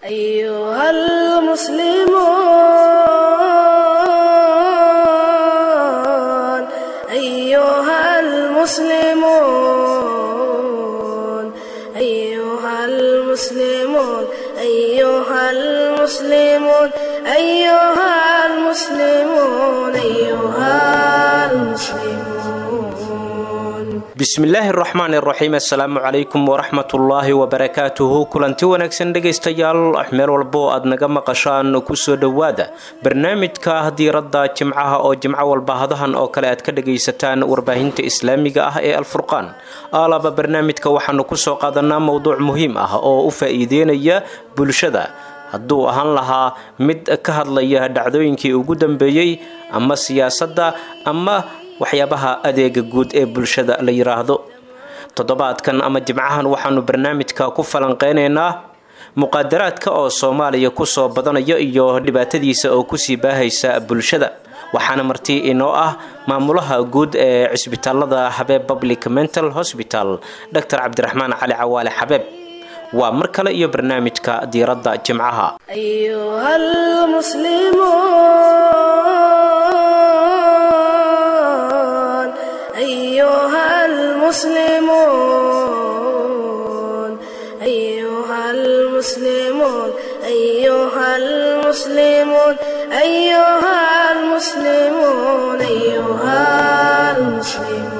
أيها المسلمون أيها المسلمون أيها المسلمون أيها المسلمون أيها المسلمون أيها المسلمون bismillaahi araxmaan iraxiim assalaamu calaykum waraxmatullaahi wabarakaatuhu kulanti wanaagsan dhegaystayaal meel walbo aad naga maqashaan kusoo dhowaada barnaamijka diiradda jimcaha oo jimco walba hadahan oo kale aad ka dhagaysataan warbaahinta islaamiga ah ee alfurqaan aalaba barnaamijka waxaanu kusoo qaadanaa mowduuc muhiim ah oo u faa-iideynaya bulshada hadduu ahaan lahaa mid ka hadlaya dhacdooyinkii ugu dambeeyey ama siyaasadda ama waxyaabaha adeega guud ee bulshada la yiraahdo toddobaadkan ama jimcahan waxaanu barnaamijka ku falanqeynaynaa muqaadaraadka oo soomaaliya kusoo badanaya iyo dhibaatadiisa oo kusii baahaysa bulshada waxaana marti inoo ah maamulaha guud ee cisbitaalada xabeeb public mental hospital dor cabdiraxmaan cali cawaale xabeeb waa mar kale iyo barnaamijka diiradda jimcaha أيها المسلمون أيها المسلمون أيها المسلمون أيها المسلمون أيها المسلمون أيها المسلمون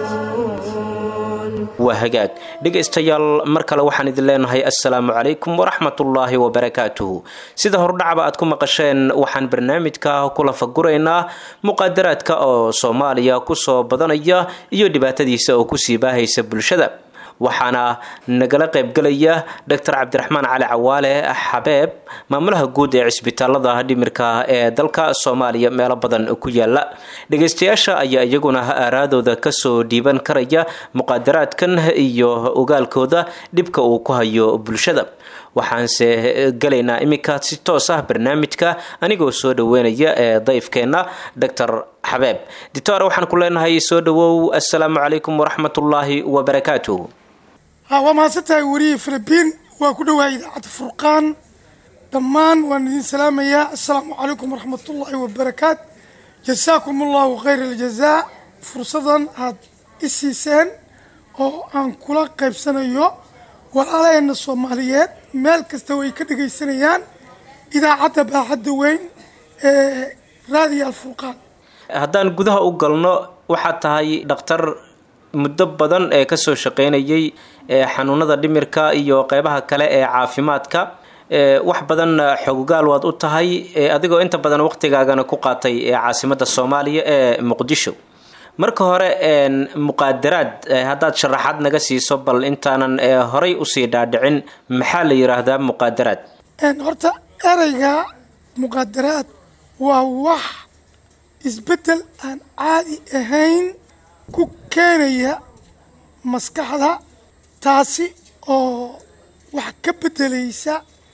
waa hagaag dhegaystayaal mar kale waxaan idin leenahay assalaamu calaykum waraxmatullaahi wabarakaatuhu sida hordhacba aad ku maqasheen waxaan barnaamijka kula faguraynaa muqaadaraadka oo soomaaliya kusoo badanaya iyo dhibaatadiisa oo kusii baahaysa bulshada waxaana nagala qaybgelaya dor cabdiraxmaan cali cawaale xabeeb maamulaha guud ee cisbitaalada dhimirka ee dalka soomaaliya meelo badan ku yaala dhegaystayaasha ayaa iyaguna aaraadooda kasoo dhiiban karaya muqaadaraadkan iyo ogaalkooda dhibka uu ku hayo bulshada waxaanse gelaynaa iminka si toos ah barnaamijka anigoo soo dhaweynaya ee dayfkeenna dor xabeeb dictor waxaan ku leenahay soo dhawow assalaamu calaykum waraxmatullaahi wabarakaatuh ha waa mahadsantahay weriyii filibiin waa ku dhawahay idaacadda furqaan dhammaan waan idin salaamayaa assalaamu calaykum waraxmatullaahi wabarakaat jasaakum allahu khayr aljazaa fursadan aad i siiseen oo aan kula qaybsanayo walaalaheenna soomaaliyeed meel kasta way ka dhegaysanayaan idaacadda baaxadda weyn ee raadiyo alfurqaan haddaan gudaha u galno waxaad tahay dhakhtar muddo badan ee kasoo shaqeynayay xanuunada dhimirka iyo qeybaha kale ee caafimaadka wax badan xogogaal waad u tahay adigoo inta badan waqtigaagana ku qaatay caasimada soomaaliya ee muqdisho marka hore muqaadaraad haddaad sharaxaad naga siiso bal intaanan horay usii dhaadhicin maxaa la yiraahdaa muqaadaraad horta ereyga muqaadaraad waa wax isbeddel aan caadi ahayn ku keenaya maskaxda taasi oo wax ka beddelaysa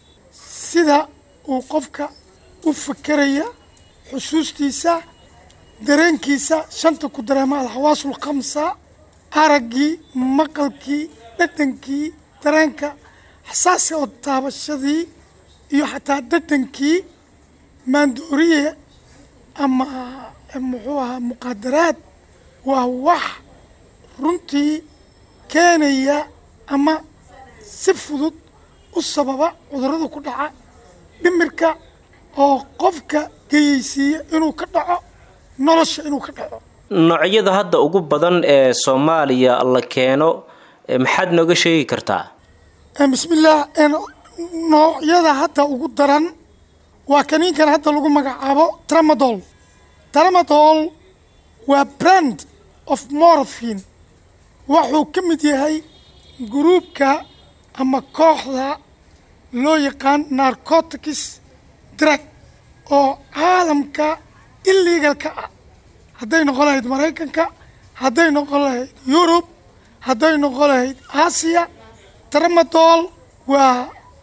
sida uu qofka u fakeraya xusuustiisa dareenkiisa shanta ku dareema alxawaasul khamsa araggii maqalkii dhadhankii dareenka xasaasiga oo taabashadii iyo xataa dhadhankii maandooriye ama muxuu ahaa muqaadaraad waa wax runtii keenaya ama si fudud u sababa cudurrada ku dhaca dhimirka oo qofka geyeysiiya inuu ka dhaco nolosha inuu ka dhaco noocyada hadda ugu badan ee soomaaliya la keeno maxaad nooga sheegi kartaa bismillaah noocyada hadda ugu daran waa kaniinkan hadda lagu magacaabo tramadol tramadol waa brand of morphin wuxuu ka mid yahay gruubka ama kooxda loo yaqaan narcotics drug oo caalamka illegalka ah hadday noqon lahayd maraykanka hadday noqon lahayd yurub hadday noqon lahayd aasiya tramadol waa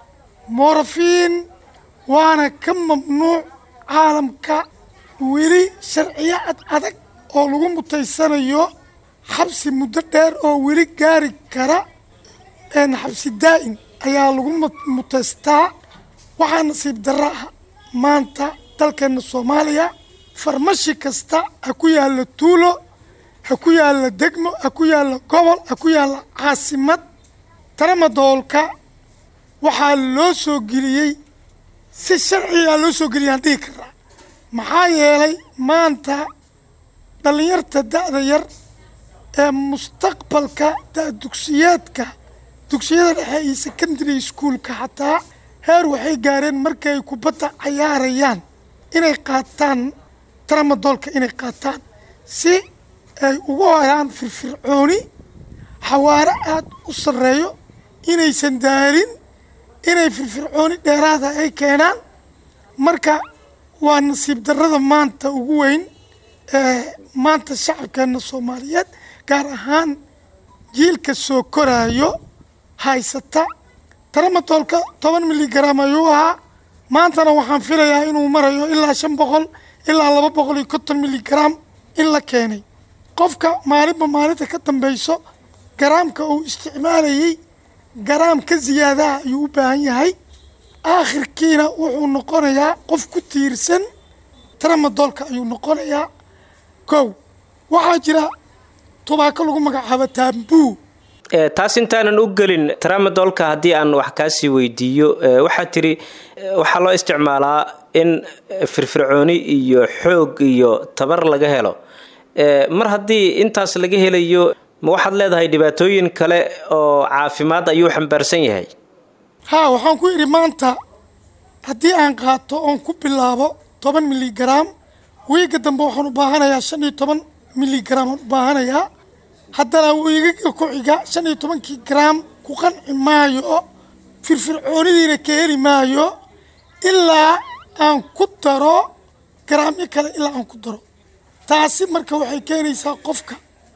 morphin waana ka mamnuuc caalamka weli sharciyo ad adag oo lagu mutaysanayo xabsi muddo dheer oo weli gaari kara xabsi daa'in ayaa lagu mutaystaa waxaa nasiib darro ah maanta dalkeenna soomaaliya farmashi kasta ha ku yaalla tuulo ha ku yaalla degmo ha ku yaalla gobol ha ku yaalla caasimad taramadoolka waxaa loo soo geliyey si sharcigaa loo soo geliyaan dhihi karaa maxaa yeelay maanta dhallinyarta da'da yar ee mustaqbalka da dugsiyeedka dugsiyada dhexe iyo secondary schoolka xataa heer waxay gaareen markay kubadda cayaarayaan inay qaataan tramadoolka inay qaataan si ay ugu helaan firfircooni xawaaro aada u sarreeyo inaysan daalin inay firfircooni dheeraada ay keenaan marka waa nasiib darrada maanta ugu weyn ee maanta shacabkeenna soomaaliyeed gaar ahaan jiilka soo koraayo haysata taramadoolka toban miligram ayuu ahaa maantana waxaan filayaa inuu marayo ilaa shan boqol ilaa laba boqol iyo konton miligram in la keenay qofka maalinba maalinta ka dambeyso garaamka uu isticmaalayey garaam ka siyaadaha ayuu u baahan yahay aakhirkiina wuxuu noqonayaa qof ku tiirsan tramadoolka ayuu noqonayaa kow waxaa jira tubaako lagu magacaabo taambuu taas intaanan u gelin tramadolka haddii aan wax kaasii weydiiyo waxaa tiri waxaa loo isticmaalaa in firfircooni iyo xoog iyo tabar laga helo mar haddii intaas laga helayo ma waxaad leedahay dhibaatooyin kale oo caafimaad ayuu xambaarsan yahay haa waxaan ku idhi maanta haddii aan qaato oon ku bilaabo toban miligram wiiga dambe waxaan u baahanayaa shan iyo toban miligram aan u baahanayaa haddana wiigaga ku xiga shan iyo tobankii garaam ku qanci maayo firfircoonidiina ka heli maayo ilaa aan ku daro garaamyo kale ilaa aan ku daro taasi marka waxay keenaysaa qofka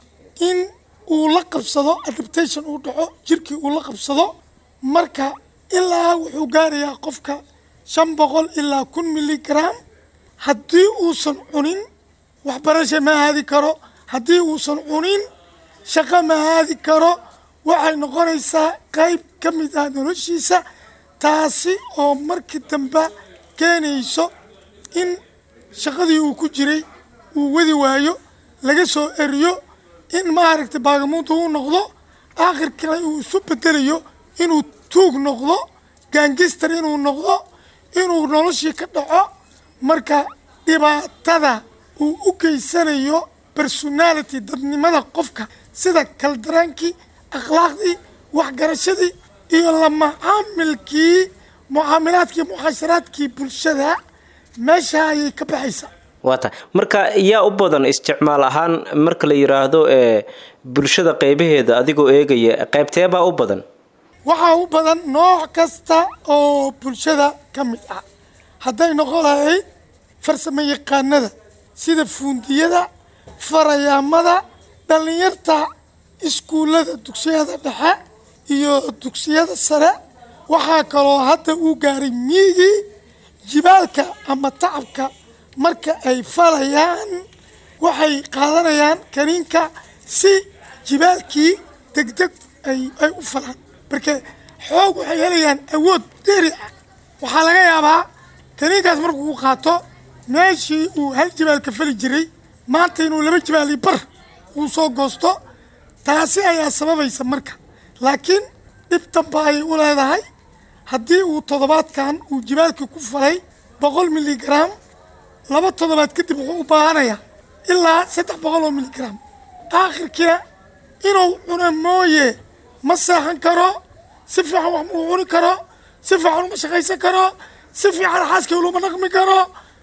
in uu la qabsado adaptation uu dhaco jirkii uu la qabsado marka ilaa wuxuu gaarayaa qofka shan boqol ilaa kun miligram haddii uusan cunin waxbarasha ma aadi karo haddii uusan cunin shaqo ma aadi karo waxay noqonaysaa qayb ka mid ah noloshiisa taasi oo markii dambe keenayso in shaqadii uu ku jiray uu wadi waayo laga soo eriyo in maaragtay baagamuunta uu noqdo aakhirkana uu isu bedelayo inuu tuug noqdo gaangistar inuu noqdo inuu noloshii ka dhaco marka dhibaatada uu u geysanayo personality dadnimada qofka sida kaldaraankii akhlaaqdii waxgarashadii iyo la macaamilkii mucaamilaadkii mucaasharaadkii bulshada meesha ayay ka baxaysaa waa tahay marka yaa u badan isticmaal ahaan marka la yidhaahdo ee bulshada qeybaheeda adigoo eegaya qeybteebaa u badan waxaa u badan nooc kasta oo bulshada ka mid ah hadday noqon lahayd farsamo yaqaanada sida fuundiyada farayaamada dhallinyarta iskuullada dugsiyada dhexe iyo dugsiyada sare waxaa kaloo hadda uu gaaray miigii jibaalka ama tacabka marka ay falayaan waxay qaadanayaan kaniinka si jibaalkii degdeg ay ay u falaan marka xoog waxay helayaan awood dheeri ah waxaa laga yaabaa kaniinkaas markuu u qaato meeshii uu hal jibaalka fali jiray maanta inuu laba jibaali bar uu soo goosto taasi ayaa sababaysa marka laakiin dhib damba ayay u leedahay haddii uu toddobaadkan uu jibaalkii ku falay boqol miligram laba toddobaad kadib wuxuu u baahanayaa ilaa saddex boqol oo miligram aakhirkiina inuu cuno mooye ma seexan karo si fiican wax muu cuni karo si fiican uma shaqaysan karo si fiican xaaskii uluma dhaqmi karo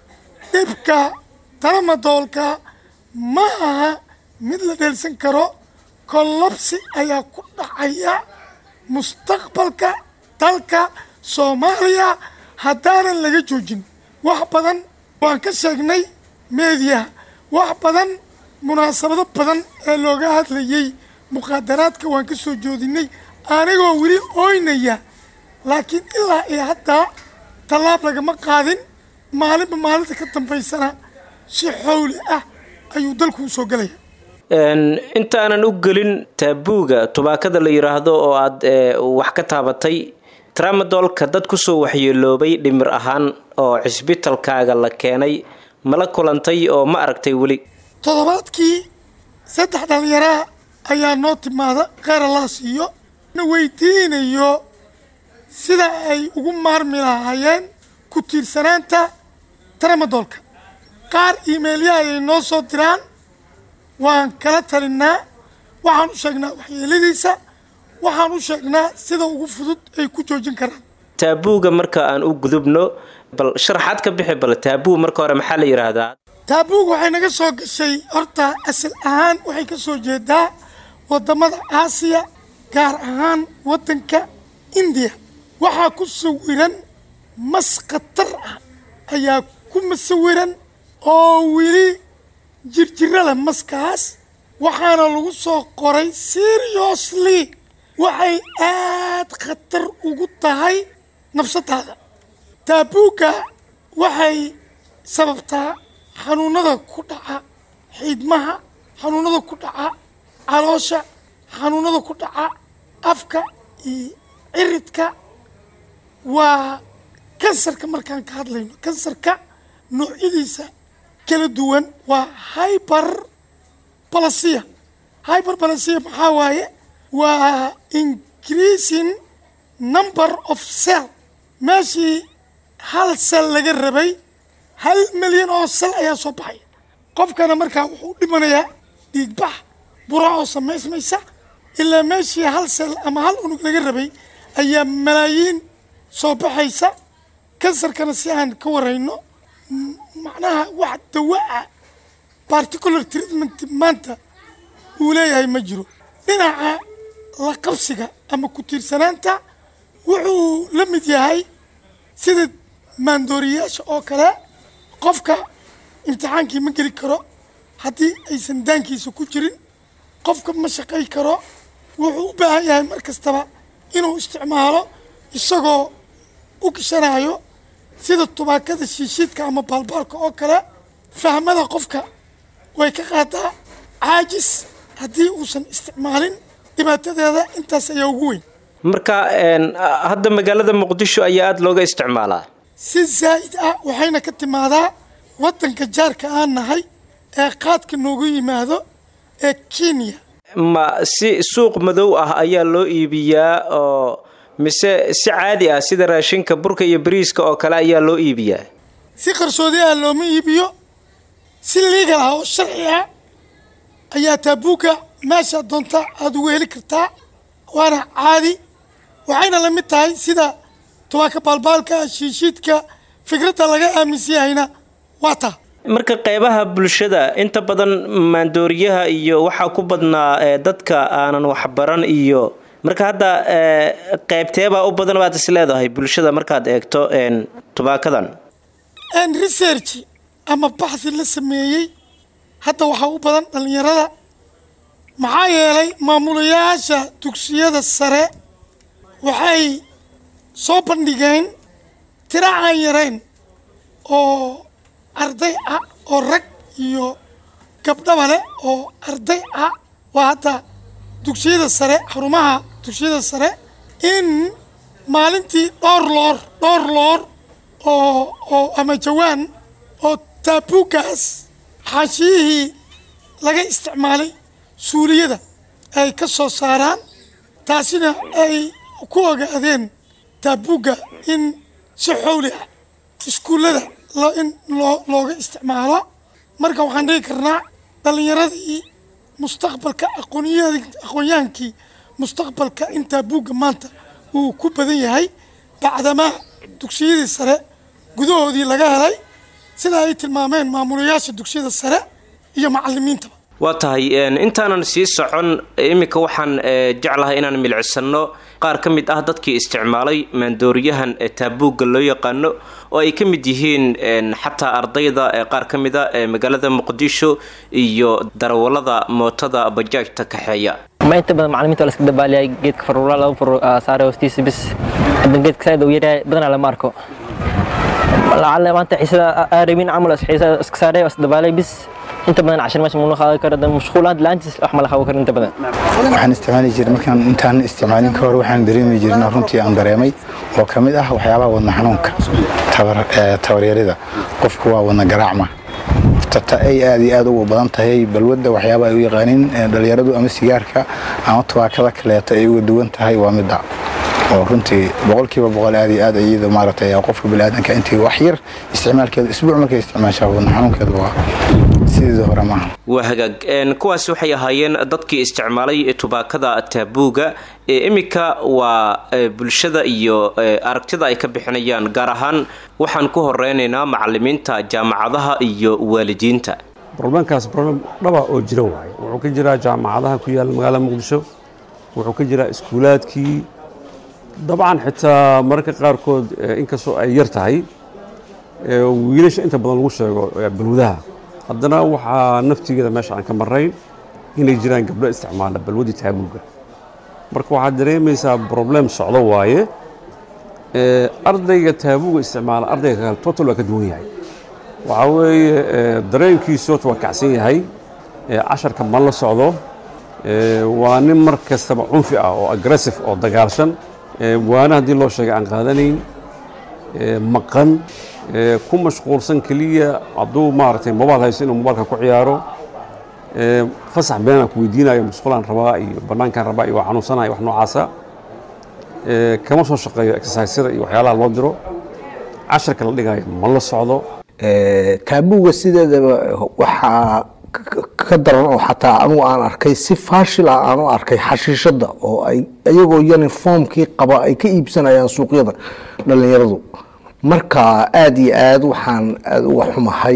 dhibka talamadoolka ma aha mid la dheelsan karo kollabsi ayaa ku dhacaya mustaqbalka dalka soomaaliya haddaanan laga joojin wax badan waan ka sheegnay meediyaha wax badan munaasabado badan ee looga hadlayay muqaadaraadka waan ka soo joodinay anigoo weli ooynaya laakiin ilaa iyo haddaa tallaab lagama qaadin maalinba maalinta ka dambaysana si xowli ah ayuu dalku u soo gelaya intaanan u gelin taabuuga tubaakada la yidhaahdo oo aada wax ka taabatay tramadolka dad kusoo waxyeeloobay dhimir ahaan oo cisbitalkaaga la keenay mala kulantay oo ma aragtay weli toddobaadkii saddex dhallinyaraa ayaa noo timaada kheyr allah siiyo na weydiinayo sida ay ugu maarmi lahaayeen ku tiirsanaanta tramadoolka qaar iimeilyaha ay noo soo diraan waan kala talinnaa waxaan u sheegnaa waxyeeladiisa waxaan u sheegnaa sida ugu fudud ay ku joojin karaan taabuuga marka aan u gudubno bal sharaxaad ka bixi bal taabuu marka hore maxaa la yidhaahdaa taabuug waxay naga soo gashay horta asal ahaan waxay ka soo jeedaa waddamada aasiya gaar ahaan waddanka indiya waxaa ku sawiran mas khatar ah ayaa ku masawiran oo weli jirjiro leh maskaas waxaana lagu soo qoray seriously waxay aad khatar ugu tahay nafsadaada taabuugga waxay sababtaa xanuunada ku dhaca xiidmaha xanuunada ku dhaca caloosha xanuunada ku dhaca afka iyo ciridka waa kansarka markaan ka hadlayno kansarka noocyadiisa kala duwan waa hyber balasia hyber balasia maxaa waaye waa increasing number of cell meeshii hal sel laga rabay hal milyan oo sal ayaa soo baxaya qofkana markaa wuxuu dhimanayaa dhiigbax bura oo samaysmaysa ilaa meeshii hal sel ama hal unug laga rabay ayaa malaayiin soo baxaysa kansarkana si aan ka warayno macnaha wax dawaa particular treatment maanta uu leeyahay ma jiro dhinaca la qabsiga ama ku tiirsanaanta wuxuu la mid yahay sida maandooriyaasha oo kale qofka imtixaankii ma geli karo haddii aysan daankiisa ku jirin qofka ma shaqay karo wuxuu u baahan yahay mar kastaba inuu isticmaalo isagoo u gishanayo sida tubaakada shiishiidka ama baalbaalka oo kale fahmada qofka way ka qaadaa caajis haddii uusan isticmaalin dhibaatadeeda intaas ayaa ugu weyn marka hadda magaalada muqdisho ayaa aada looga isticmaalaa si zaa'id ah waxayna ka timaadaa waddanka jaarka aan nahay ee qaadka noogu yimaado ee kenya ma si suuq madow ah ayaa loo iibiyaa oo mise si caadi ah sida raashinka burka iyo bariiska oo kale ayaa loo iibiyaa si qarsoodi ah looma iibiyo si liigal ah oo sharci ah ayaa taabuugga meesha doonta aada ugu heli kartaa waana caadi waxayna la mid tahay sida tubaaka baalbaalka shiishiidka fikradda laga aaminsan yahayna waa taa marka qeybaha bulshada inta badan maandooriyaha iyo waxaa ku badnaa dadka aanan waxbaran iyo marka hadda qeybteebaa u badan baad is leedahay bulshada markaad eegto tubaakadan research ama baxthi la sameeyey hadda waxaa u badan dhallinyarada maxaa yeelay maamulayaasha dugsiyada sare waxay soo bandhigeen tira aan yarayn oo arday ah oo rag iyo gabdhaba leh oo arday ah waa hadda dugsiyada sare xarumaha dugsiyada sare in maalintii dhowr loor dhowr loor oo oo ama jawaan oo taabuuggaas xaashiyihii laga isticmaalay suuliyada ay ka soo saaraan taasina ay ku ogaadeen taabuugga in si xowli ah iskuullada in loo looga isticmaalo marka waxaan dhigi karnaa dhallinyaradii mustaqbalka aqoonyaa aqoonyahaankii mustaqbalka in taabuugga maanta uu ku badan yahay bacdamaa dugsiyadii sare gudahoodii laga helay sida ay tilmaameen maamulayaasha dugsiyada sare iyo macalimiintaba waa tahay intaanan sii socon iminka waxaan jeclahay inaan milicsano qaar ka mid ah dadkii isticmaalay maandooriyahan taabuugga loo yaqaano oo ay ka mid yihiin xataa ardayda qaar ka mid a magaalada muqdisho iyo darawalada mootada bajaajta kaxeeya ma inta badan macalimiinta waa la iska dabaaliyay geedka faruura laba far saare hoostiisa bis hadda geedka saaid uu yaryahay badanaa lama arko lacala maanta xiisada aarabin camal xiisada iska saaray waa isdabaalay bis inta badan cashir meesha muna qaadan karo dan mashquul aad laantiis wax ma la qaban karo inta badan waxaan isticmaali jiray markaan intaan isticmaalin ka hor waxaan dareemi jirna runtii aan dareemay oo ka mid ah waxyaabaha wadna xanuunka tabaryarida qofku waa wadna garaacma tata ay aad iyo aad ugu badan tahay balwadda waxyaaba ay u yaqaaniin dhalinyaradu ama sigaarka ama tubaakada kaleeto ay uga duwan tahay waa midda oo runtii boqolkiiba boqol aad iyo aad iyada maaragtay qofka biniaadanka intii wax yar isticmaalkeeda isbuuc markay isticmaashaa wadna xanuunkeeda waa sideeda hore maaha waa hagaag kuwaas waxay ahaayeen dadkii isticmaalay tubaakada taabuuga ee iminka waa bulshada iyo aragtida ay ka bixinayaan gaar ahaan waxaan ku horeynaynaa macalimiinta jaamacadaha iyo waalidiinta broblemkaas broblem dhaba oo jira waaye wuxuu ka jiraa jaamacadaha ku yaalla magaalada muqdisho wuxuu ka jiraa iskuulaadkii dabcan xitaa mararka qaarkood inkastoo ay yar tahay wiilasha inta badan lagu sheego balwadaha haddana waxaa naftigeeda meesha aan ka marayn inay jiraan gabdho isticmaala balwadii taabuuga marka waxaad dareemaysaa broblem socdo waaye ardayga taabuuga isticmaala ardayga kale total waa ka duwan yahay waxaa weeye dareenkiisu horta waa kacsan yahay casharka ma la socdo waa nin mar kastaba cunfi ah oo aggressive oo dagaalshan waana haddii loo sheegay aan qaadanayn maqan ku mashquulsan keliya hadduu maaragtay mobail haysto inuu mobailka ku ciyaaro fasax beenaan ku weydiinayo musqulaan rabaa iyo bannaankaan rabaa iyo waa xanuunsanaya wax noocaasa kama soo shaqeeyo exercisada iyo waxyaalaha loo diro casharka la dhigayo ma la socdo taabuuga sideedaba waxaa ka daran oo xataa anugu aan arkay si faashil ah aan u arkay xashiishada oo ay iyagoo uniformkii qaba ay ka iibsanayaan suuqyada dhalinyaradu marka aada iyo aad waxaan aada uga xumahay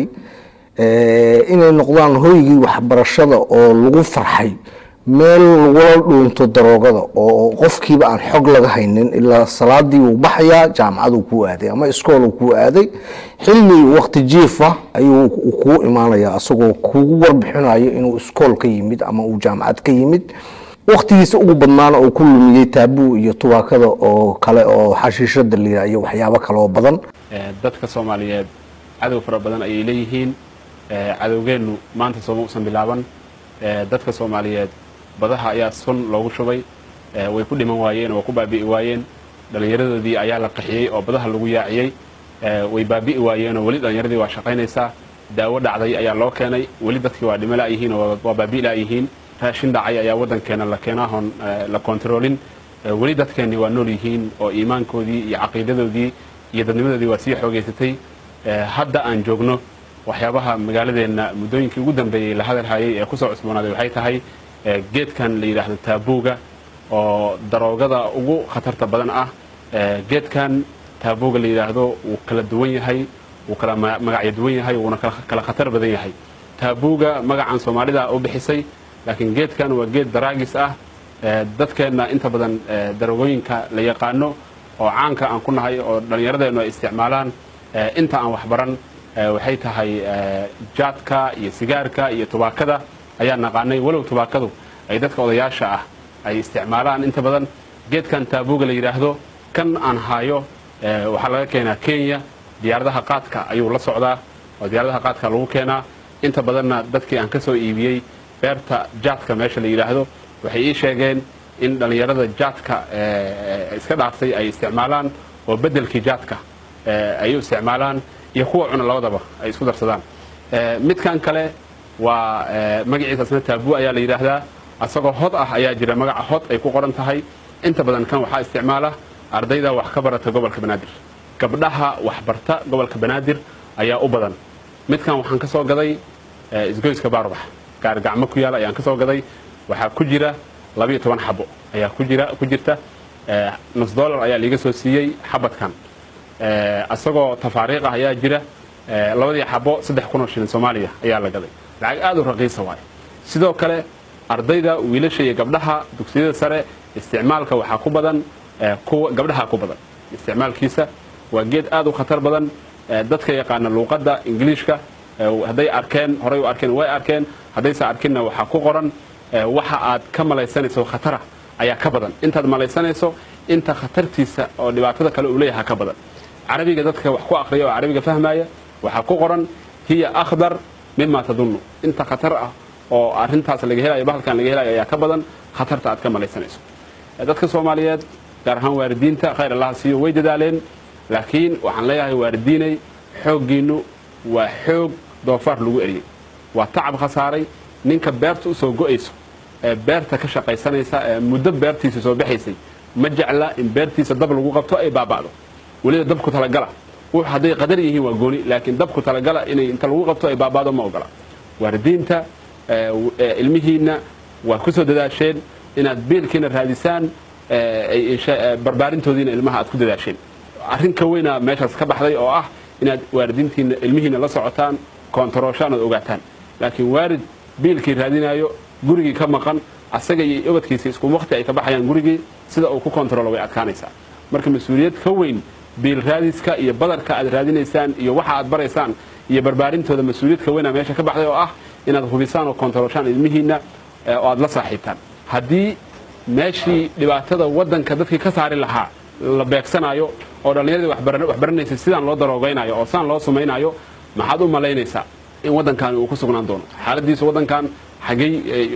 inay noqdaan hoygii waxbarashada oo lagu farxay meel lagula dhuunto daroogada oo qofkiiba aan xog laga haynin ilaa salaadii uu baxayaa jaamacaduu kuu aaday ama iskooluu kuu aaday xilli waqti jiifa ayuu kuu imaanaya asagoo kugu warbixinayo inuu iskool ka yimid ama uu jaamacad ka yimid waktigiisa ugu badnaana uu ku lumiyey taabuu iyo tubaakada oo kale oo xashiishada liira iyo waxyaabo kaleoo badan dadka soomaaliyeed cadow fara badan ayay leeyihiin cadowgeennu maanta sooma usan bilaaban dadka soomaaliyeed badaha ayaa sun loogu shubay way ku dhiman waayeen oo way ku baabi'i waayeen dhallinyaradoodii ayaa la qaxiyey oo badaha lagu yaaciyey way baabi'i waayeenoo weli dhallinyaradii waa shaqaynaysaa daawo dhacday ayaa loo keenay weli dadkii waa dhimo la'yihiin oo waa baabi'i la'yihiin raashin dhacay ayaa waddankeena la keenaahoon la kontaroolin weli dadkeennii waa nool yihiin oo iimaankoodii iyo caqiidadoodii iyo dadnimadoodii waa sii xoogaysatay hadda aan joogno waxyaabaha magaaladeenna muddooyinkii ugu dambeeyey la hadalhayay ee kusoo cusboonaaday waxay tahay geedkan la yidhaahdo taabuuga oo daroogada ugu khatarta badan ah geedkan taabuuga la yidhaahdo wuu kala duwan yahay wuu kala magacyo duwan yahay wuuna kala khatar badan yahay taabuuga magacan soomaalida u bixisay laakiin geedkan waa geed daraagis ah dadkeenna inta badan daroogooyinka la yaqaano oo caanka aan ku nahay oo dhallinyaradeennu ay isticmaalaan inta aan waxbaran waxay tahay jaadka iyo sigaarka iyo tubaakada ayaa naqaanay walow tubaakadu ay dadka odayaasha ah ay isticmaalaan inta badan geedkan taabuuga la yidhaahdo kan aan haayo waxaa laga keenaa kenya diyaaradaha qaadka ayuu la socdaa oo diyaaradaha qaadka lagu keenaa inta badanna dadkii aan ka soo iibiyey beerta jaadka meesha la yidhaahdo waxay ii sheegeen in dhallinyarada jaadka iska dhaaftay ay isticmaalaan oo beddelkii jaadka ay u isticmaalaan iyo kuwa cuna labadaba ay isku darsadaan midkan kale waa magaciisa asna taabu ayaa la yidhaahdaa asagoo hod ah ayaa jira magaca hod ay ku qoran tahay inta badan kan waxaa isticmaala ardayda wax ka barata gobolka banaadir gabdhaha waxbarta gobolka banaadir ayaa u badan midkan waxaan ka soo gaday isgoyska baarbax gaargacmo ku yaala ayaan ka soo gaday waxaa ku jira labiyo toban xabo ayaa ku jira ku jirta nus dollar ayaa liiga soo siiyey xabadkan asagoo tafaariiq ah ayaa jira labadii xabo saddex kun oo shilin soomaaliya ayaa la gaday lacag aad u raqiisa waaye sidoo kale ardayda wiilasha iyo gabdhaha dugsiyada sare isticmaalka waxaa ku badan kuwa gabdhaha ku badan isticmaalkiisa waa geed aad u khatar badan dadka yaqaana luuqadda ingiliishka hadday arkeen horay u arkeen way arkeen haddayse arkinna waxaa ku qoran waxa aad ka malaysanayso khatara ayaa ka badan intaad malaysanayso inta khatartiisa oo dhibaatada kale uu leeyaha ka badan carabiga dadka wax ku aqriya oo carabiga fahmaya waxaa ku qoran hiya akhdar mima tadunnu inta khatar ah oo arrintaas laga helayo bahalkan laga helayo ayaa ka badan khatarta aad ka malaysanayso dadka soomaaliyeed gaar ahaan waalidiinta khayr allaha siiyo way dadaaleen laakiin waxaan leeyahay waalidiinay xooggiinnu waa xoog doofaar lagu eriyey waa tacab khasaaray ninka beerta u soo go'ayso ee beerta ka shaqaysanaysa ee muddo beertiisa soo baxaysay ma jecla in beertiisa dab lagu qabto ay baaba'do weliba dabku talagala wux hadday qadar yihiin waa gooni laakiin dabku talagala inay inta lagu qabto ay baaba'do ma ogola waalidiinta ilmihiinna waa ku soo dadaasheen inaad biilkiina raadisaan barbaarintoodiina ilmaha aad ku dadaasheen arrin ka weynaa meeshaas ka baxday oo ah inaad waalidiintiina ilmihiina la socotaan koontarooshaan ood ogaataan laakiin waalid biilkii raadinayo gurigii ka maqan asaga iyo ubadkiisa isku waqti ay ka baxayaan gurigii sida uu ku kontaroolo way adkaanaysaa marka mas-uuliyad ka weyn biil raadiska iyo badarka aad raadinaysaan iyo waxa aad baraysaan iyo barbaarintooda mas-uuliyad ka weynaa meesha ka baxday oo ah inaad hubisaan oo kontarooshaan ilmihiinna oo aad la saaxiibtaan haddii meeshii dhibaatada waddanka dadkii ka saari lahaa la beegsanayo oo dhallinyaradii waxbaranaysa sidaan loo daroogaynayo oo sidaan loo sumaynayo maxaad u malaynaysaa in waddankan uu ku sugnaan doono xaaladiisu waddankan xaggey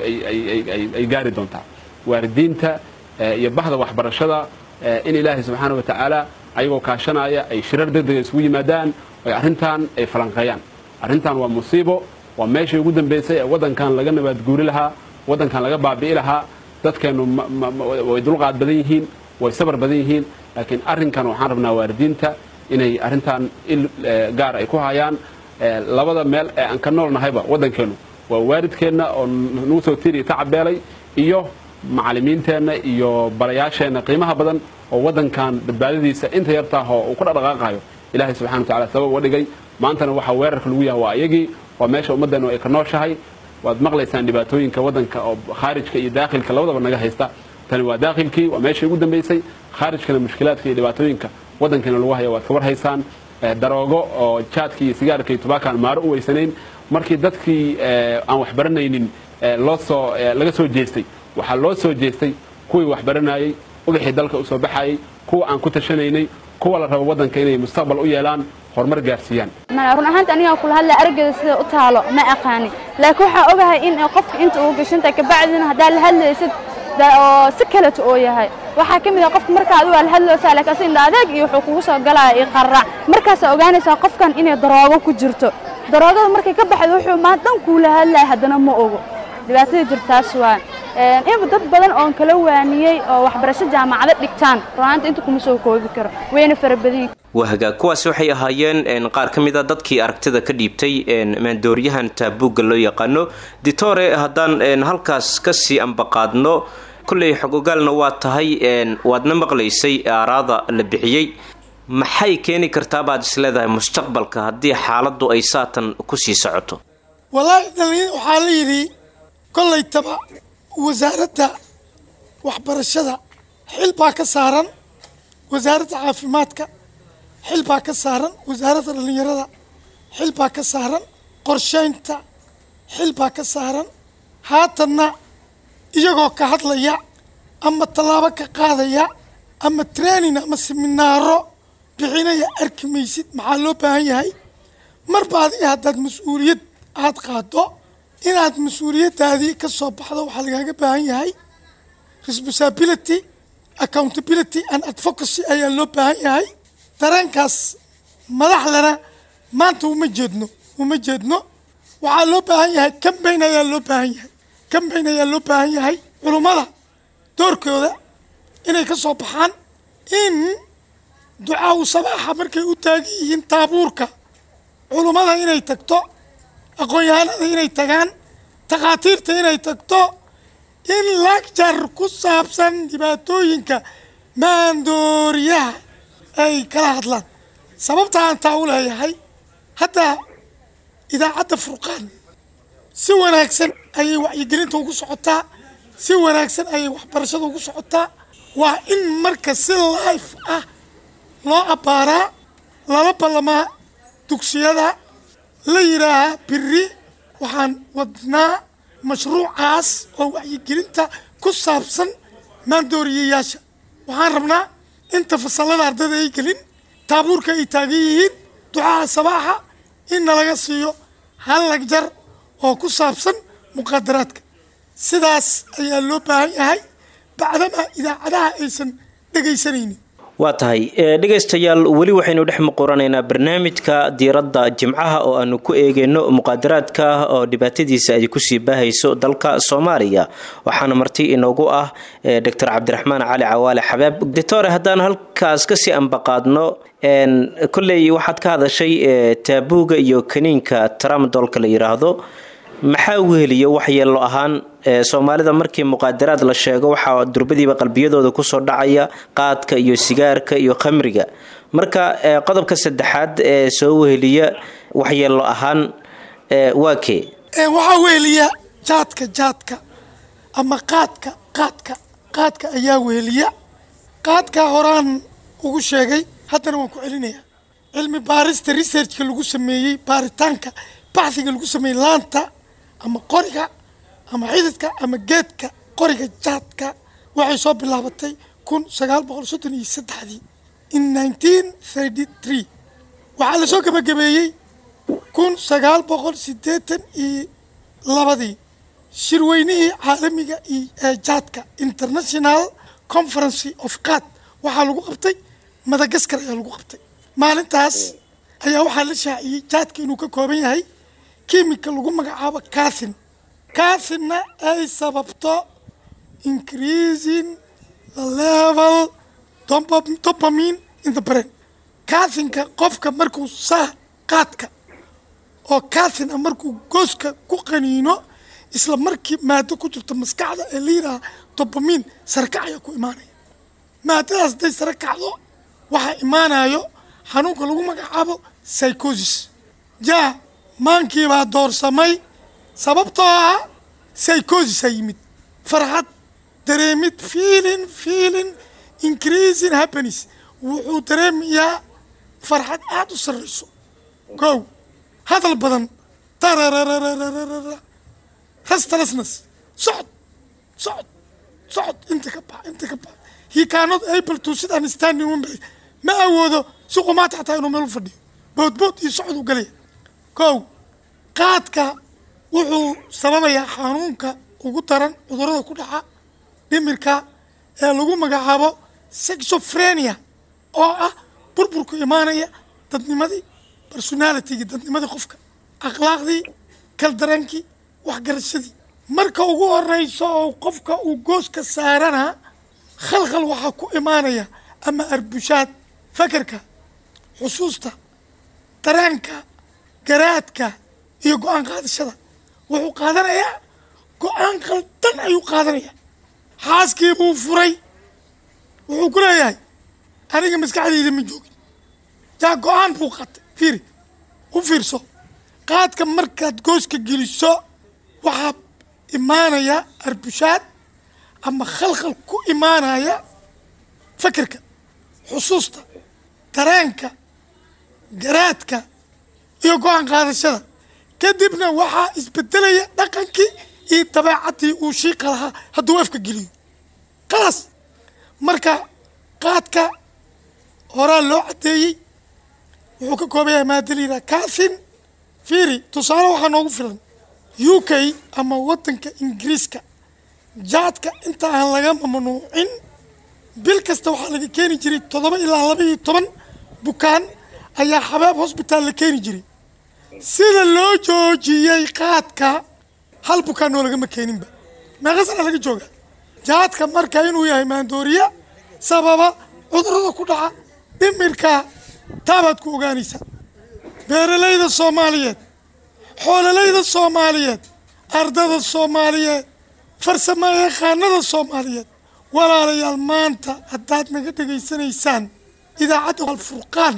ay gaari doontaa waalidiinta iyo bahda waxbarashada in ilaahay subxaana wa tacaala ayagoo kaashanaya ay shirar degdega isugu yimaadaan ay arrintan ay falanqeeyaan arrintan waa musiibo waa meeshii ugu dambaysay ee waddankan laga nabaadguuri lahaa waddankan laga baabi'i lahaa dadkeennu way dulqaad badan yihiin way sabar badan yihiin laakiin arrinkan waxaan rabnaa waalidiinta inay arrintan il gaar ay ku hayaan labada meel ee aan ka nool nahayba waddankeennu waa waalidkeenna oo nagu soo tiiriya tacabeelay iyo macallimiinteenna iyo barayaasheenna qiimaha badan oo waddankan badbaadadiisa inta yartaah oo uu ku dhaqdhaqaaqayo ilaahay subxana wa tacala sabab uga dhigay maantana waxaa weerarka lagu yahay waa ayagii waa meesha ummaddeennu ay ka nooshahay waad maqlaysaan dhibaatooyinka waddanka oo khaarijka iyo daakhilka labadaba naga haysta tani waa daakhilkii waa meeshii ugu dambaysay khaarijkana mushkilaadka iyo dhibaatooyinka waddankeena lagu haya waad ka warhaysaan daroogo oo jaadka iyo sigaarka iyo tubaakaan maaro u weysanayn markii dadkii aan waxbaranaynin loo soo laga soo jeestay waxaa loo soo jeestay kuwii waxbaranayey ubaxii dalka u soo baxayey kuwa aan ku tashanaynay kuwa la rabo waddanka inay mustaqbal u yeelaan horumar gaarsiiyaan run ahaanta aniga kula hadla araggeeda sida u taalo ma aqaani laakiin waxaa ogahay in qofka inta uu gashantahay kabacdina haddaa la hadlaysid oo si kaleto oo yahay waxaa ka mid ah qofka marka adigu la hadlaysaa laakiin asi indha adeeg iyo wuxuu kugu soo galaya iyo qarrac markaasaa ogaanaysaa qofkan inay daroogo ku jirto daroogada markay ka baxdo wuxuu maan dhan kuula hadlaya haddana ma ogo dhibaatada jirtaas waa in dad badan oon kala waaniyey oo waxbarasho jaamacado dhigtaan runaanta inta kuma soo koobi karo wayna fara badan waa hagaag kuwaasi waxay ahaayeen qaar ka mid a dadkii aragtida ka dhiibtay maandooriyahan taabuugga loo yaqaano ditore haddaan halkaas kasii ambaqaadno kolley xog ogaalna waa tahay waadna maqlaysay aaraada la bixiyey maxay keeni kartaa baad isleedahay mustaqbalka haddii xaaladdu ay saatan kusii socoto wallaahi dhallinyar waxaa la yidhi kollaytaba wasaaradda waxbarashada xil baa ka saaran wasaaradda caafimaadka xil baa ka saaran wasaaradda dhallinyarada xil baa ka saaran qorshaynta xil baa ka saaran haatanna iyagoo ka hadlaya ama tallaabo ka qaadaya ama training ama seminaaro bixinaya arki maysid maxaa loo baahan yahay marba adiga haddaad mas-uuliyad aad qaado inaad mas-uuliyaddaadii ka soo baxdo waxaa lagaaga baahan yahay responsibility accountability and advocacy ayaa loo baahan yahay dareenkaas madaxdana maanta uma jeedno uma jeedno waxaa loo baahan yahay cambayn ayaa loo baahan yahay cambayn ayaa loo baahan yahay culummada doorkooda inay ka soo baxaan in ducaawu sabaaxa markay u taagan yihiin taabuurka culummada inay tagto aqoon-yahanada inay tagaan takhaatiirta inay tagto in lagjar ku saabsan dhibaatooyinka maandooriyaha ay kala hadlaan sababta aan taa u leeyahay hadda idaacadda furqaan si wanaagsan ayay wacyigelinta ugu socotaa si wanaagsan ayay waxbarashada ugu socotaa waa in marka si life ah loo abbaaraa lala ballamaa dugsiyada la yidhaahaa biri waxaan wadnaa mashruucaas oo wacyigelinta ku saabsan maandooriyayaasha waxaan rabnaa inta fasallada ardayda ay gelin taabuurka ay taagan yihiin ducaha sabaaxa in nalaga siiyo hal lagjar oo ku saabsan muqaadaraadka sidaas ayaa loo baahan yahay bacdama idaacadaha aysan dhegaysanaynin waa tahay dhegaystayaal weli waxaynu dhex muquranaynaa barnaamijka diiradda jimcaha oo aanu ku eegeyno muqaadaraadka oo dhibaatadiisa ay kusii baahayso dalka soomaaliya waxaana marti inoogu ah doctor cabdiraxmaan cali cawaale xabaab doctore haddaan halkaas kasii ambaqaadno kolley waxaad ka hadashay taabuuga iyo kaniinka tramadolka la yiraahdo maxaa weheliya waxyeelo ahaan soomaalida markii muqaadaraad la sheego waxaa durbadiiba qalbiyadooda kusoo dhacaya qaadka iyo sigaarka iyo khamriga marka qodobka saddexaad ee soo weheliya waxyeelo ahaan waa kee waxaa weheliya jaadka jaadka ama qaadka qaadka qaadka ayaa weheliya qaadka horaan ugu sheegay haddana waan ku celinayaa cilmi baarista researchka lagu sameeyey baaritaanka baxhiga lagu sameeyey laanta ama qoriga ama xididka ama geedka qoriga jaadka waxay soo bilaabatay kun sagaal boqol soddon iyo saddexdii in nineteen thirty three waxaa lasoo gebagabeeyey kun sagaal boqol siddeetan iyo labadii shirweynihii caalamiga ee jaadka international conference of cad waxaa lagu qabtay madagaskar ayaa lagu qabtay maalintaas ayaa waxaa la shaaciyey jaadka inuu ka kooban yahay kimika lagu magacaabo cathin cathinna ay sababto increasing the level dopamine in the brain cathinka qofka markuu saa qaadka oo cathin a markuu gooska ku qaniino isla markii maado ku jirto maskaxda ee la yidhaha dopamine sarakac ayaa ku imaanaya maadadaas hadday sare kacdo waxaa imaanayo xanuunka lagu magacaabo psychosis jaa maankiibaa doorsamay sababtoo ah psychosis a yimid farxad dareemid feeling feeling increasing happiness wuxuu dareemayaa farxad aada u sarrayso kow hadal badan tarararararara restlessness socod socod socod inta ka bax inta ka bax he cannot able to sit and stand in one place ma awoodo si qumaata xataa inuu meel u fadhiyo boodbood iyo socod u galaya kow qaadka wuxuu sababayaa xanuunka ugu daran cudurada ku dhaca dhimirka ee lagu magacaabo sexophrenia oo ah burburku imaanaya dadnimadii personalitygii dadnimadii qofka akhlaaqdii kaldaraankii waxgarashadii marka ugu horeyso oo qofka uu gooska saarana khalkhal waxaa ku imaanaya ama arbushaad fakerka xusuusta daraanka garaadka iyo go-aan qaadashada wuxuu qaadanayaa go-aan qaldan ayuu qaadanayaa xaaskii buu furay wuxuu ku leeyahay aniga maskaxdayda ma joogin jaa go-aan buu qaatay fiiri u fiirso qaadka markaad gooska geliso waxaa imaanaya arbushaad ama khalkhal ku imaanaya fakerka xusuusta daraanka garaadka iyo go-aan qaadashada kadibna waxaa isbedelaya dhaqankii iyo dabeecaddii uu shiiqa lahaa hadduu afka geliyo khalaas marka qaadka horaa loo caddeeyey wuxuu ka kooban yahay maadaliida cathin fiiri tusaale waxaa noogu filan u k ama waddanka ingiriiska jaadka inta aan laga mamnuucin bil kasta waxaa laga keeni jiray toddoba ilaa laba iyo toban bukaan ayaa xabaab hosbitaal la keeni jiray sida loo joojiyey qaadka hal bukaan oo lagama keeninba meeqa sana laga jooga jaadka marka inuu yahay maandooriya sababa cudurada ku dhaca dhimirka taabaad ku ogaanaysaa beeralayda soomaaliyeed xoololayda soomaaliyeed ardada soomaaliyeed farsamo yaqaanada soomaaliyeed walaalayaal maanta haddaad naga dhegaysanaysaan idaacadda alfurqaan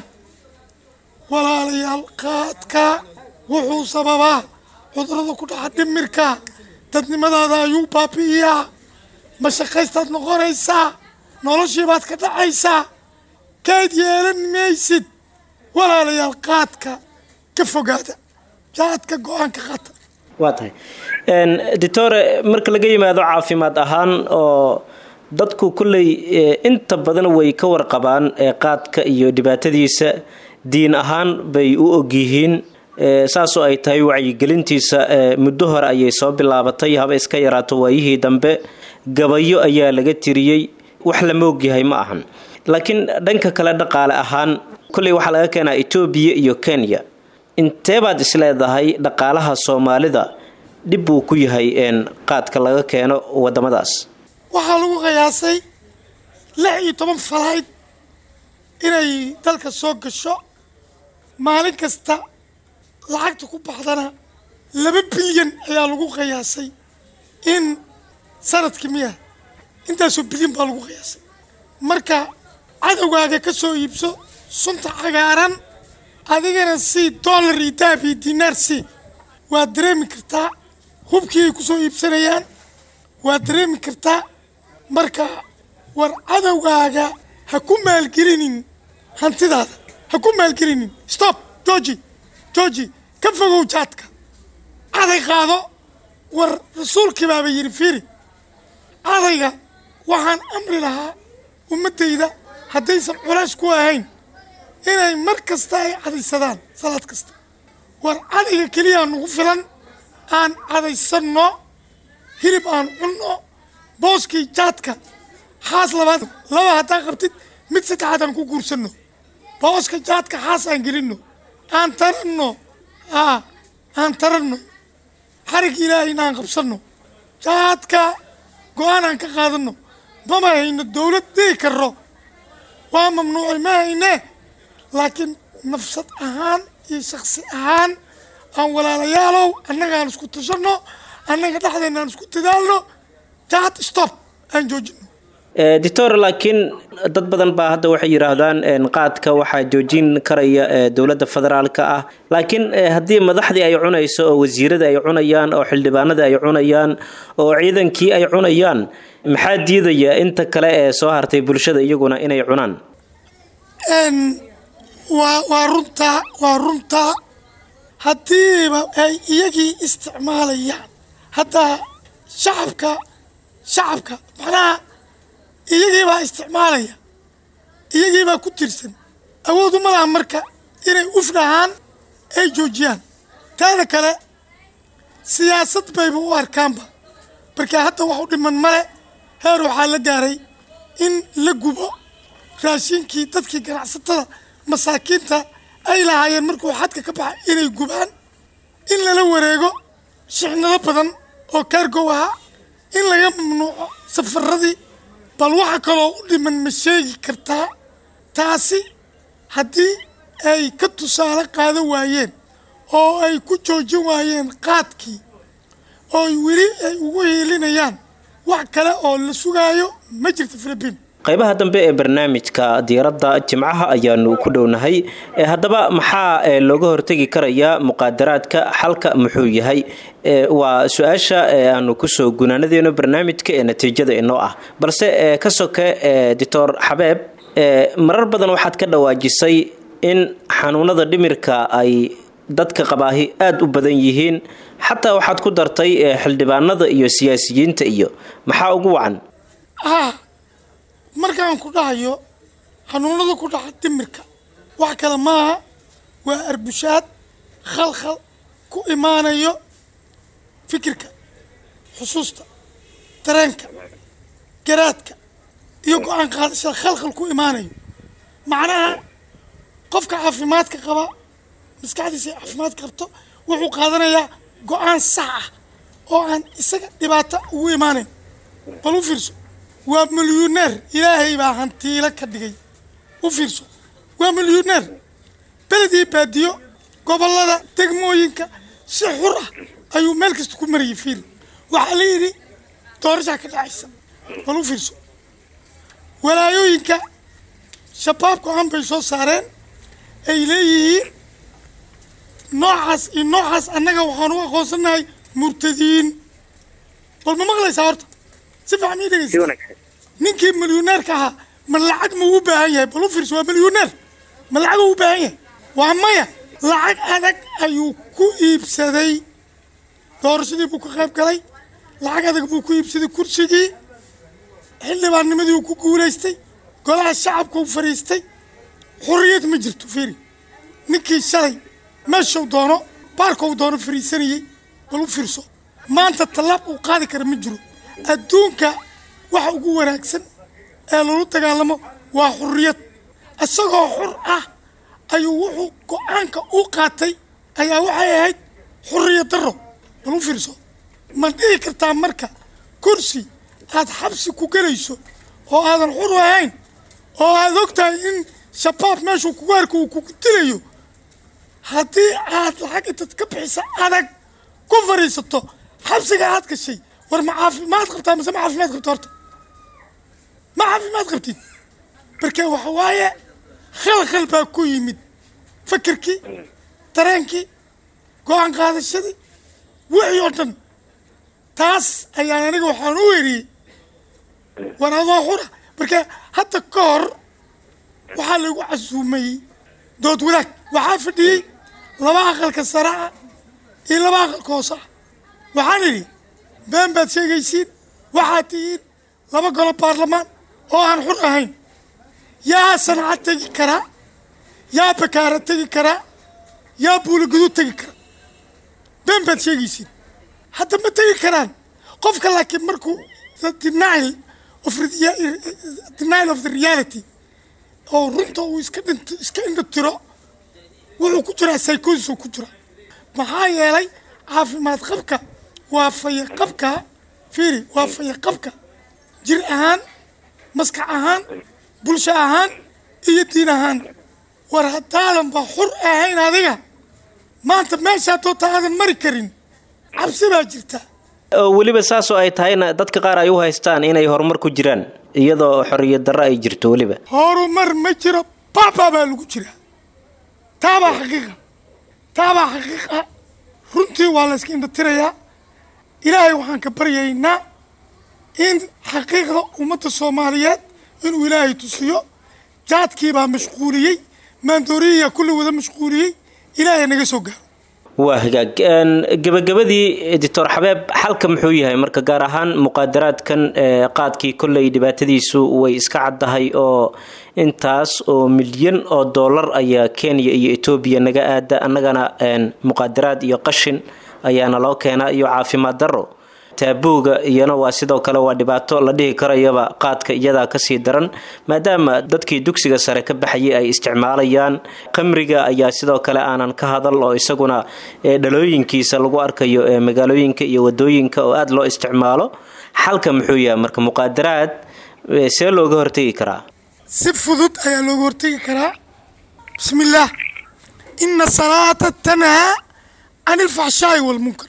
walaalayaal qaadka wuxuu sababaa cudurada ku dhaca dhimirka dadnimadaada ayuu baabi'iyaa mashaqaystaad noqonaysaa noloshiibaad ka dhacaysaa kaad yeelan maysid walaalayaal qaadka ka fogaada jaadka go-aanka qaata waa tahay doctore marka laga yimaado caafimaad ahaan oo dadku kolley inta badan way ka warqabaan qaadka iyo dhibaatadiisa diin ahaan bay u ogyihiin saasoo ay tahay wacyigelintiisa muddo hore ayay soo bilaabatay haba iska yaraato waayihii dambe gabayo ayaa laga tiriyey wax lama ogyahay ma ahan laakiin dhanka kale dhaqaale ahaan kolley waxaa laga keenaa etoobiya iyo kenya inteebaad isleedahay dhaqaalaha soomaalida dhib buu ku yahay qaadka laga keeno wadamadaas waxaa lagu qiyaasay lix iyo toban falayd inay dalka soo gasho maalin kasta lacagta ku baxdana laba bilyan ayaa lagu qiyaasay in sanadkii miya intaasoo bilyan baa lagu qiyaasay marka cadowgaaga ka soo iibso sunta cagaaran adigana sii dollar iyo dahab iyo dinaar sii waad dareemi kartaa hubkii ay ku soo iibsanayaan waad dareemi kartaa marka war cadowgaaga ha ku maalgelinin hantidaada ha ku maalgelinin stop georgi georgi ka fogow jaadka caday qaado war rasuulkii baaba yidhi fiiri cadayga waxaan amri lahaa ummaddayda haddaysan culays ku ahayn inay mar kasta ay cadaysadaan salaad kasta war cadayga keliyaa nagu filan aan cadaysanno hilib aan cunno booskii jaadka xaas labaad laba haddaa qabtid mid saddexaad aan ku guursanno booska jaadka xaas aan gelinno aan taranno aa aan taranno xarig ilaahayna aan qabsanno jaadka go-aan aan ka qaadanno mama hayno dowlad dhihi karro waa mamnuucay ma hayne laakiin nafsad ahaan iyo shaksi ahaan aan walaalayaalow annaga aan isku tashanno annaga dhexdeenna aan isku dadaalno jaad stop aan joojino doctor laakiin dad badan baa hadda waxay yidhaahdaan qaadka waxaa joojin karaya dowladda federaalka ah laakiin haddii madaxdii ay cunayso oo wasiiradii ay cunayaan oo xildhibaanadii ay cunayaan oo ciidankii ay cunayaan maxaa diidaya inta kale ee soo hartay bulshada iyaguna inay cunaan waa waa runtaa waa runtaa haddiiba ay iyagii isticmaalayaan haddaa shacabka shacabka macnaha iyagiibaa isticmaalaya iyagiibaa ku tirsan awoodu ma laha marka inay ufdhahaan ay joojiyaan taada kale siyaasad bayba u arkaanba marka hadda wax u dhiman male heer waxaa la gaaray in la gubo raashinkii dadkii ganacsatada masaakiinta ay lahaayeen markuu xadka ka baxa inay gubaan in lala wareego shixnado badan oo kaargow ahaa in laga mamnuuco safaradii bal waxa kaloo u dhiman ma sheegi kartaa taasi haddii ay ka tusaale qaadan waayeen oo ay ku joojin waayeen qaadkii oo weli ay ugu hiilinayaan wax kale oo la sugaayo ma jirto filibiin qaybaha dambe ee barnaamijka diiradda jimcaha ayaanu ku dhownahay haddaba maxaa looga hortegi karayaa muqaadaraadka xalka muxuu yahay waa su-aasha aanu kusoo gunaanadeeno barnaamijka ee natiijada inoo ah balse ka soke doctor xabeeb marar badan waxaad ka dhawaajisay in xanuunada dhimirka ay dadka qabaahi aada u badan yihiin xataa waxaad ku dartay xildhibaanada iyo siyaasiyiinta iyo maxaa ugu wacan markaan ku dhahayo xanuunada ku dhaca dimirka wax kale maaha waa arbushaad khalkhal ku imaanayo fikirka xusuusta dareenka garaadka iyo go-aan qaadashada khalkhal ku imaanayo macnaha qofka caafimaadka qaba maskaxdiisa ay caafimaad qabto wuxuu qaadanayaa go-aan sax ah oo aan isaga dhibaato ugu imaanayn bal u fiirso waa milyuneer ilaahay baa hantiilo ka dhigay u fiirso waa milyuneer beledii baadiyo gobollada degmooyinka si xur ah ayuu meel kasta ku marayay fiiri waxaa la yidhi doorashaa ka dhacaysa bal u fiirso walaayooyinka shabaab go-aan bay soo saareen ay leeyihiin noocaas iyo noocaas annaga waxaan u aqoonsanahay murtadiin bal ma maqlaysaa horta si fiican ii dhegeysa ninkii milyuneerka ahaa ma lacag ma u baahan yahay bal u fiirso waa milyuneer ma lacag u baahan yahay waa maya lacag adag ayuu ku iibsaday doorashadii buu ka qayb galay lacag adag buu ku iibsaday kursigii xildhibaannimadii uu ku guulaystay golaha shacabka u fadhiistay xorriyad ma jirto fiiri ninkii shalay meeshuu doono baarkuu doono fariisanayey bal u fiirso maanta tallaab uu qaadi kara ma jiro adduunka waxa ugu wanaagsan ee lagu dagaalamo waa xurriyad isagoo xur ah ayuu wuxuu go-aanka u qaatay ayaa waxay ahayd xurriyad darro bal u fiirso ma dhihi kartaa marka kursi aad xabsi ku gelayso oo aadan xur ahayn oo aad og tahay in shabaab meeshuu kugu arka uu kugu dilayo haddii aad lacag intaad ka bixisa adag ku fadhiisato xabsiga aad gashay war ma caafimaad qabtaa mise ma caafimaad qabta horta ma caafimaad qabtid marka waxa waaye khalkhal baa ku yimid fakerkii dareenkii go-aan qaadashadii wixii oo dhan taas ayaan aniga waxaan u weriyey war adoo xura marka hadda ka hor waxaa lagu casuumayey dood wadaag waxaa fadhiyey laba aqalka sare ah iyo laba aqalka hoose ah waxaan idhi been baad sheegaysiin waxaad tihiin laba golo baarlamaan oo aan xur ahayn yaa sanca tegi karaa yaa bakaara tegi karaa yaa buuligaduu tegi kara been baad sheegaysiin hadda ma tegi karaan qofka laakiin markuu denial of denial of the reality oo runta uu iska dhinto iska indho tiro wuxuu ku jiraa psychosis uu ku jira maxaa yeelay caafimaad qabka waa faya qabka fiiri waa faya qabka jir ahaan maskax ahaan bulsho ahaan iyo diin ahaan war haddaadan ba xur ahayn adiga maanta meeshaa doonta aadan mari karin cabsi baa jirta weliba saasoo ay tahayna dadka qaar ay u haystaan inay horumar ku jiraan iyadoo xorriyad darro ay jirto weliba horumar ma jiro baabaa baa lagu jiraa taabaa xaqiiqa taabaa xaqiiqa runtii waa la yska indhatirayaa ilaahay waxaan ka baryaynaa in xaqiiqda ummadda soomaaliyeed inuu ilaahay tusiyo jaadkiibaa mashquuliyey maandooriyiyaa kulli wada mashquuliyey ilaahay naga soo gaaro waa hagaag gebagabadii doctor xabeeb xalka muxuu yahay marka gaar ahaan muqaadaraadkan qaadkii kolley dhibaatadiisu way iska caddahay oo intaas oo milyan oo dollar ayaa kenya iyo etoobiya naga aada annagana muqaadaraad iyo qashin ayaana loo keenaa iyo caafimaad darro taabuuga iyana waa sidoo kale waa dhibaato la dhihi karayaba qaadka iyadaa kasii daran maadaama dadkii dugsiga sare ka baxayay ay isticmaalayaan qamriga ayaa sidoo kale aanan ka hadal oo isaguna dhalooyinkiisa lagu arkayo ee magaalooyinka iyo wadooyinka oo aada loo isticmaalo xalka muxuu yahay marka muqaadaraad see looga hortegi karaa si fudud ayaa looga hortegi karaa bismillaah ina salaata tanhaa can ilfaxshaa'i walmunkar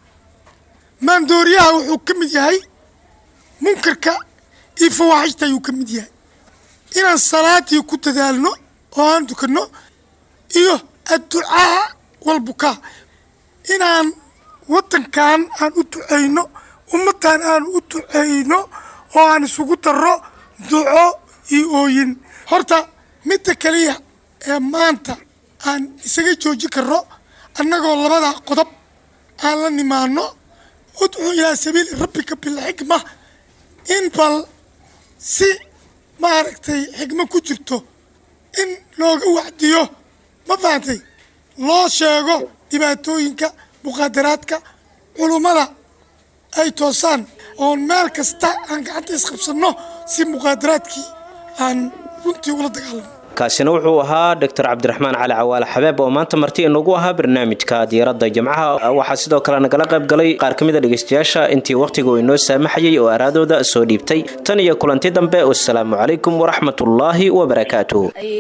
maandooriyaha wuxuu ka mid yahay munkarka iyo fawaaxishta ayuu ka mid yahay inaan salaadii ku dadaalno oo aan dukanno iyo adducaa walbukaa inaan waddankan aan u ducayno ummaddan aan u ducayno oo aan isugu darro duco iyo ooyin horta midda keliya ee maanta aan isaga joojin karno annagoo labada qodob aan la nimaano udcuu ilaa sabiili rabbika bilxikma in bal si maaragtay xikmo ku jirto in looga wacdiyo ma fahantay loo sheego dhibaatooyinka muqaadaraadka culummada ay toosaan oon meel kasta aan gacanta isqabsanno si muqaadaraadkii aan runtii ula dagaalamo kaasina wuxuu ahaa doctor cabdiraxmaan cali cawaale xabeeb oo maanta marti inagu ahaa barnaamijka diiradda jimcaha waxaa sidoo kale nagala qayb galay qaar ka mid a dhegeystayaasha intii wakhtigu inoo saamaxayay oo araadooda soo dhiibtay tan iyo kulanti dambe wasalaamu calaykum waraxmatullaahi wabarakaatuh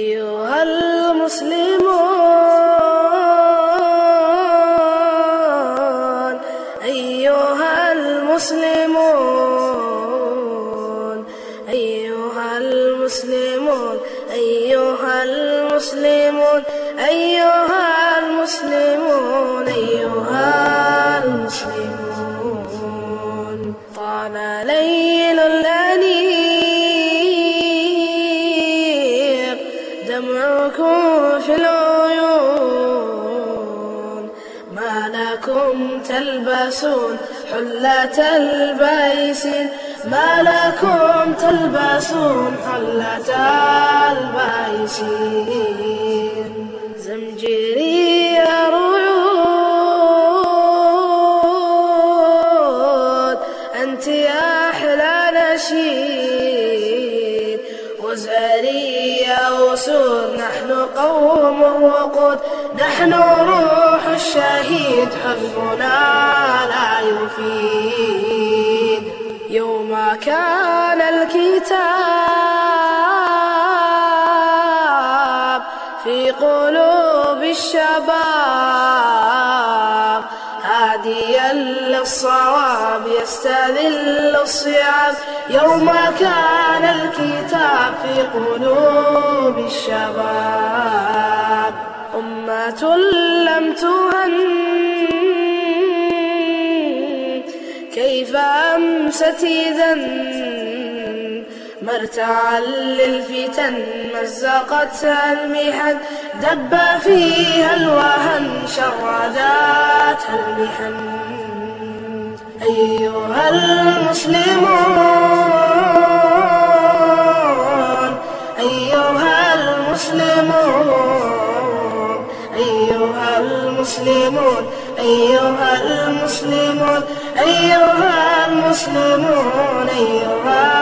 أيها المسلمون أيها المسلمون أيها المسلمون أيها المسلمون أيها المسلمون طال ليل الأنيق دمعكم في العيون ما لكم تلبسون حلة البيسين ما لكم تلبسون حلة البيسين زمجري نحن روح الشهيد حزبنا لا يفيد يوم كان الكتاب في قلوب الشباب هاديا للصواب يستذل الصعاب يوم كان الكتاب في قلوب الشباب أمة لم تهن كيف أمست إذا مرتعا للفتن مزقتها المحن دب فيها الوهن شرداتها المحن أيها المسلمون أيها المسلمون أيها المسلمون أيها المسلمون أيها المسلمون أيها